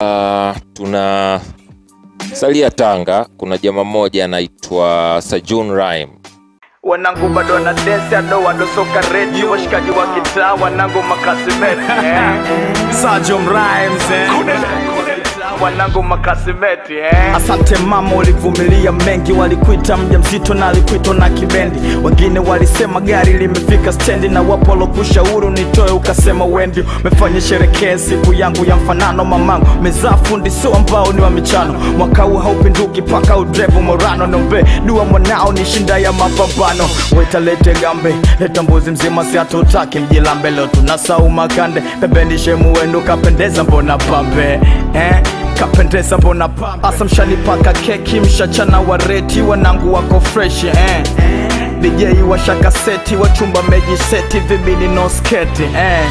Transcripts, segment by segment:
Uh, tuna salia Tanga, kuna jamaa mmoja anaitwa Sajun Rhyme. wanangu bado na desi ado wadosoka reti washikaji wa kitaa wanangu makasimeti eh. Sajom Rhymes eh. wanangu makasimeti eh. Asante mama, ulivumilia mengi, walikuita mja mzito na alikuitwa na kibendi. Wengine walisema gari limefika stendi, na wapo walokushauri nitoe, ukasema wendi. Umefanya sherekee siku yangu ya mfanano, mamangu mezaa fundi, sio ambao ni wa michano. Mwaka huu haupinduki paka udrevu morano, nombe dua mwanao ni shinda ya mapambano. Weta lete gambe, leta mbuzi mzima, si hatutaki mjilambe. Leo tunasau makande pembeni, shemu wenu kapendeza, mbona pambe eh? kapendeza mbona pambe asa mshanipaka keki mshachana wareti wanangu wako fresh eh. DJ washaka seti wachumba meji seti vibini no sketi eh.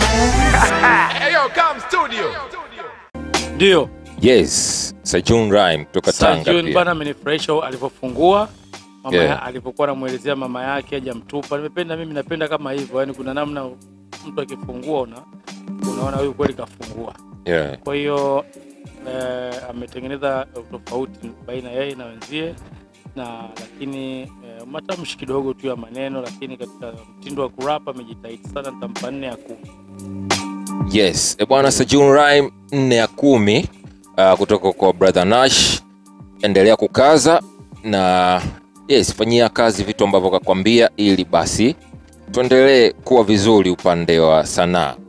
Ndio. Yes, Sajun Rhyme kutoka Tanga Sajun pia. bana amenifurahisha alivyofungua mama Yeah. ya, alivyokuwa anamwelezea mama yake hajamtupa. Nimependa mimi, napenda kama hivyo, yani kuna namna mtu akifungua una unaona huyu kweli kafungua. Yeah. Kwa hiyo eh, ametengeneza tofauti baina yeye na wenzie na lakini eh, matamshi kidogo tu ya maneno, lakini katika mtindo wa kurapa amejitahidi sana. Nitampa nne ya kumi. Yes, e bwana Sajun Rhyme nne ya kumi uh, kutoka kwa Brother Nash. Endelea kukaza na yes, fanyia kazi vitu ambavyo kakwambia, ili basi tuendelee kuwa vizuri upande wa sanaa.